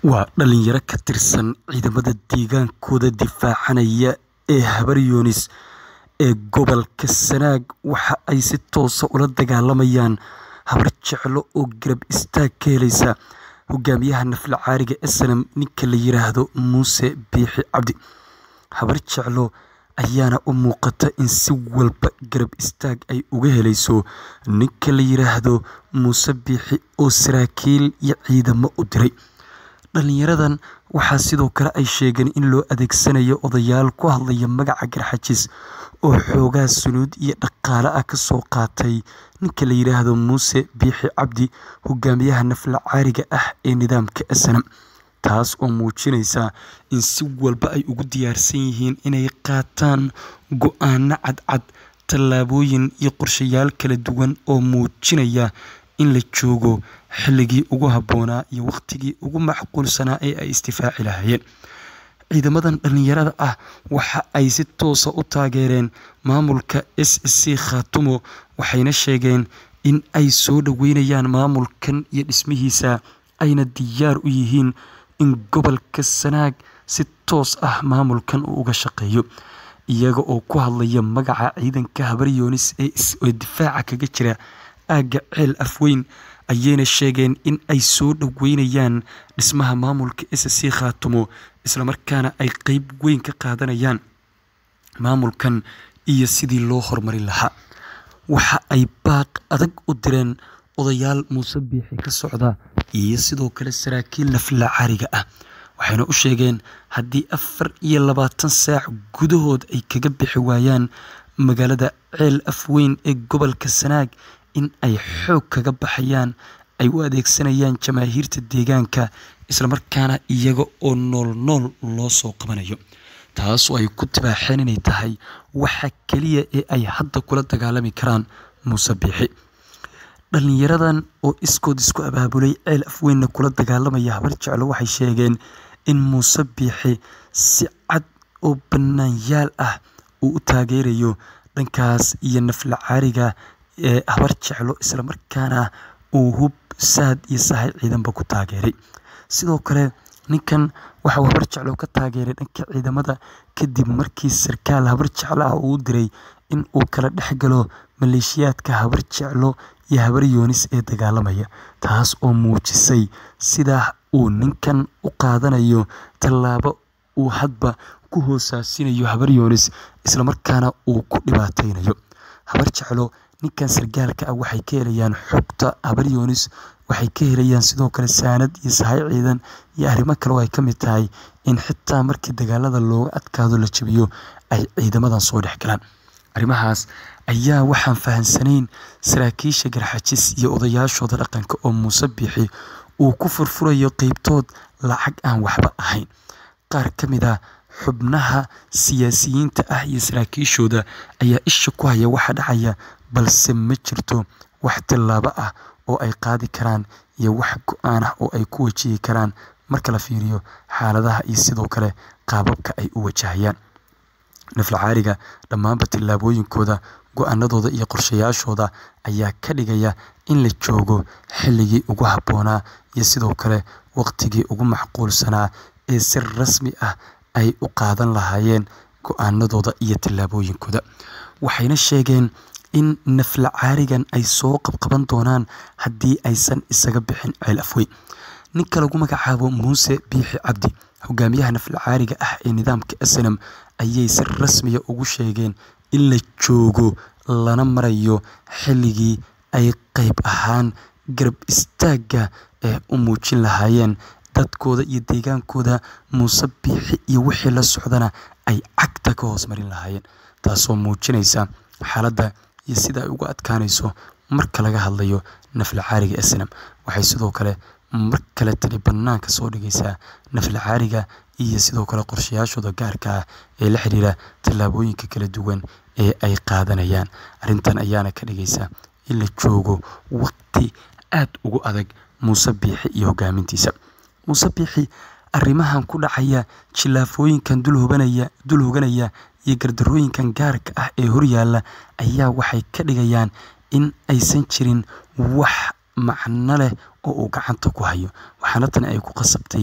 Waa dhalinyaro ka tirsan ciidamada deegaankooda difaacanaya ee habar Yunis ee gobolka Sanaag waxa ay si toos ah ula dagaalamayaan habar jeclo oo garab istaag ka helaysa hogaamiyaha nafla caariga SNM ninka la yiraahdo Muuse Biixi Cabdi. Habar jeclo ayaana u muuqata in si walba garab istaag ay uga helayso ninka la yiraahdo Muuse Biixi oo saraakiil iyo ciidamo u diray. Dhalinyaradan waxaa sidoo kale ay sheegeen in loo adeegsanayo odayaal ku hadlaya magaca Garxaajis oo xoogaa sunuud iyo dhaqaale ah ka soo qaatay ninka la yiraahdo Muuse Biixi Cabdi hogaamiyaha nafla caariga ah ee nidaamka SNM taas oo muujinaysa in si walba ay ugu diyaarsan yihiin inay qaataan go'aano cadcad tallaabooyin iyo qorshayaal kala duwan oo muujinaya in la joogo xilligii ugu habboonaa iyo waqtigii ugu macquulsanaa ee ay isdifaaci lahaayeen. Ciidamadan dhalinyarada ah waxa ay si toos ah u taageereen maamulka SSC Khaatumo waxayna sheegeen in ay soo dhaweynayaan maamulkan iyo dhismihiisa ayna diyaar u yihiin in gobolka Sanaag si toos ah maamulkan uu uga shaqeeyo. Iyaga oo ku hadlaya magaca ciidanka habar Yunis ee difaaca kaga jira aagga Ceel Afweyn ayayna sheegeen in ay soo dhaweynayaan dhismaha maamulka SSC Khaatumo isla markaana ay qeyb weyn ka qaadanayaan maamulkan iyo sidii loo horumarin lahaa. Waxa ay baaq adag u direen odayaal Muuse Biixi ka socda iyo sidoo kale saraakiil nafla caariga ah. Waxayna u sheegeen haddii afar iyo labaatan saac gudahood ay kaga bixi waayaan magaalada Ceel Afweyn ee gobolka Sanaag in ay xoog kaga baxayaan ay u adeegsanayaan jamaahiirta deegaanka isla markaana iyaga oo nool nool loo soo qabanayo. Taas oo ay ku tibaaxeen inay tahay waxa kaliya ee ay hadda kula dagaalami karaan Muuse Biixi. Dhalinyaradan oo iskood isku abaabulay Ceel Afweynna kula dagaalamaya habar jeclo waxay sheegeen in Muuse Biixi si cad oo bannaanyaal ah uu u taageerayo dhankaas iyo nafla caariga ee habar jeclo isla markaana uu hub saad iyo sahay ciidanba ku taageeray. Sidoo kale ninkan waxa uu habar jeclo ka taageeray dhanka ciidamada kadib markii sarkaal habar jeclo ah uu diray in uu kala dhex galo maleeshiyaadka habar jeclo iyo habar Yunis ee dagaalamaya. Taas oo muujisay sida uu ninkan u qaadanayo tallaabo uu hadba ku hoosaasinayo habar Yunis isla markaana uu ku dhibaateynayo. Habar jeclo ninkan sargaalka ah waxay ka helayaan xogta habar Yunis waxay ka helayaan sidoo kale saanad iyo sahay ciidan iyo arrimo kale oo ay ka mid tahay in xitaa markii dagaalada looga adkaado la jabiyo ay ciidamadan soo dhex galaan. Arrimahaas ayaa waxaan fahansanayn saraakiisha Garxaajis iyo odayaashooda dhaqanka oo Muuse Biixi uu ku furfurayo qeybtood lacag aan waxba ahayn. Qaar ka mid ah xubnaha siyaasiyiinta ah iyo saraakiishooda ayaa isha ku haya waxa dhacaya balse ma jirto wax tallaabo ah oo ay qaadi karaan iyo wax go'aan ah oo ay ku wajihi karaan marka la fiiriyo xaaladaha iyo sidoo kale qaababka ay u wajahayaan. Nafla caariga dhammaanba tallaabooyinkooda go'aanadooda iyo qorshayaashooda ayaa ka dhigaya in la joogo xilligii ugu habboonaa iyo sidoo kale waqtigii ugu macquulsanaa ee si rasmi ah ay u qaadan lahaayeen go'aanadooda iyo tallaabooyinkooda. Waxayna sheegeen in nafla caarigan ay soo qabqaban doonaan haddii aysan isaga bixin Ceel Afweyn. Ninka lagu magacaabo Muuse Biixi Cabdi hogaamiyaha nafla caariga ah ee nidaamka SNM ayay si rasmi ah ugu sheegeen in la joogo lana marayo xilligii ay qeyb ahaan garab istaagga ee u muujin lahaayeen dadkooda iyo deegaankooda Muuse Biixi iyo wixii la socdana ay cagta ka hoos marin lahaayeen. Taasoo muujinaysa xaaladda iyo sida ay uga adkaanayso marka laga hadlayo nafla caariga SNM. Waxay sidoo kale mar kale tani bannaanka soo dhigaysaa nafla caariga iyo sidoo kale qorshayaashooda gaarka ah ee la xiriira tallaabooyinka kala duwan ee ay qaadanayaan. Arrintan ayaana ka dhigaysa in la joogo waqti aad ugu adag Muuse Biixi iyo hogaamintiisa. Muuse Biixi arrimahan ku dhacaya khilaafooyinkan dul hooganaya dul hooganaya iyo gardarrooyinkan gaarka ah ee horyaalla ayaa waxay ka dhigayaan in aysan jirin wax macno leh oo uu gacanta ku hayo. Waxaana tani ay ku qasabtay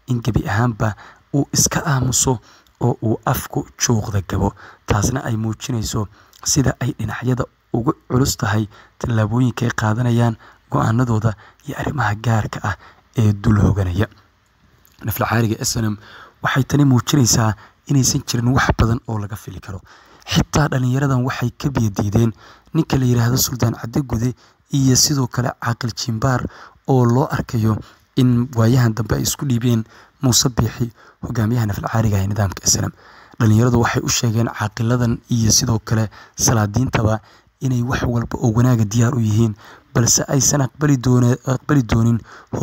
in gebi ahaanba uu iska aamuso oo uu afku juuqda gabo taasna ay muujinayso sida ay dhinacyada ugu culus tahay tallaabooyinka ay qaadanayaan go-aanadooda iyo arrimaha gaarka ah ee dul hoganaya naflacaariga snm waxay tani muujinaysaa inaysan jirin wax badan oo laga fili karo xitaa dhalinyaradan waxay ka biyadiideen ninka la yidhaahdo suldaan caddegude iyo sidoo kale caaqil jimbaar oo loo arkayo in waayahan dambe ay isku dhiibeen muuse biixi hogaamiyaha nafalcaariga ee nidaamka snm dhalinyaradu waxay u sheegeen caaqiladan iyo sidoo kale salaadiintaba inay wax walba oo wanaaga diyaar u yihiin balse aysan aqbali doonin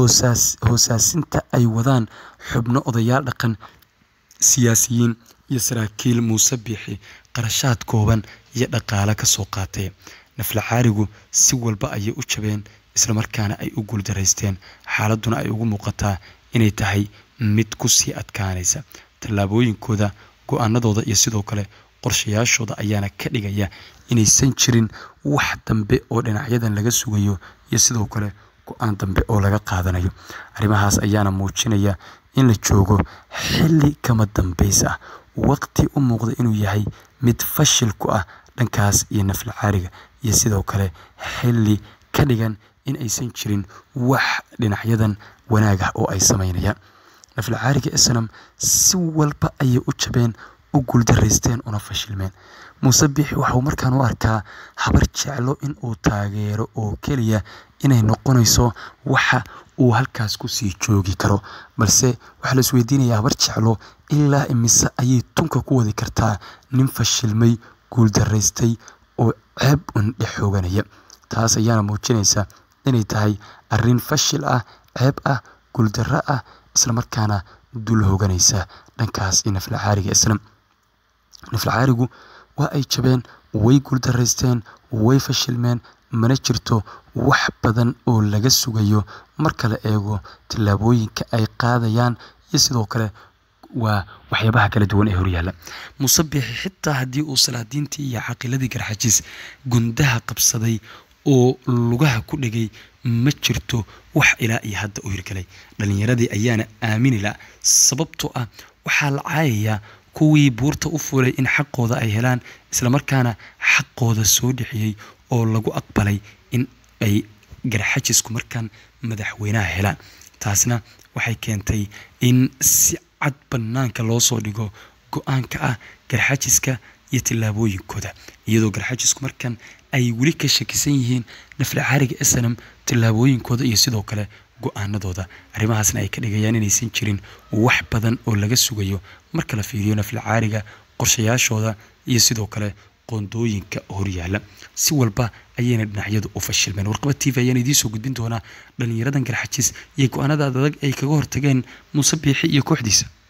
hoosaasinta ay wadaan xubno odayaal dhaqan siyaasiyiin iyo saraakiil muuse biixi qarashaad kooban iyo dhaqaale ka soo qaatay naflacaarigu si walba ayay u jabeen islamarkaana ay u guuldaraysteen xaaladuna ay ugu muuqataa inay tahay mid kusii adkaanaysa tallaabooyinkooda go-aanadooda iyo sidoo kale qorshayaashooda ayaana ka dhigaya inaysan jirin wax dambe oo dhinacyadan laga sugayo iyo sidoo kale go-aan dambe oo laga qaadanayo arrimahaas ayaana muujinaya in la joogo xilli kama dambays ah waqti u muuqda inuu yahay mid fashil ku ah dhankaas iyo naflacaariga iyo sidoo kale xilli ka dhigan in aysan jirin wax dhinacyadan wanaag ah oo ay samaynayaan naflacaariga snam si walba ayay u jabeen u guuldaraysteen una fashilmeen muuse biixi waxauu markaan u arkaa habar jeclo in uu taageero oo keliya inay noqonayso waxa uu halkaas kusii joogi karo balse waxaa la isweydiinayaa habar jeclo ilaa imise ayay tunka ku wadi kartaa nin fashilmay guuldaraystay oo ceeb un dhex hooganaya taas ayaana muujinaysa inay tahay arrin fashil ah ceeb ah guuldarro ah islamarkaana dul hooganaysa dhankaas iyo naflacaariga islam naflacaarigu waa ay jabeen way guuldaraysteen way fashilmeen mana jirto wax badan oo laga sugayo marka la eego tallaabooyinka ay qaadayaan iyo sidoo kale waa waxyaabaha kala duwan ee horyaalla muuse biixi xitaa haddii uu salaadiintii iyo caqiladii garxajiis gundaha qabsaday oo lugaha ku dhegay ma jirto wax ilaa iyo hadda u hirgalay dhalinyaradii ayaana aamini la sababtoo ah waxaa la caayayaa kuwii buurta u fulay in xaqooda ay helaan islamarkaana xaqooda soo dhexiyey oo lagu aqbalay in ay garxajisku markaan madaxweynaha helaan taasna waxay keentay in si cad banaanka loo soo dhigo go-aanka ah garxajiska iyo tillaabooyinkooda iyadoo garxajisku markan ay weli ka shakisan yihiin naflacaariga snam tillaabooyinkooda iyo sidoo kale go-aanadooda arrimahaasna ay ka dhigayaan inaysan jirin wax badan oo laga sugayo marka la fiiriyo naflacaariga qorshayaashooda iyo sidoo kale qoondooyinka horyaala si walba ayayna dhinacyadu u fashilmeen warqaba t v ayaan idiinsoo gudbin doonaa dhalinyaradan garxajis iyo go-aanada adag ay kaga hortageen muuse biixi iyo kooxdiisa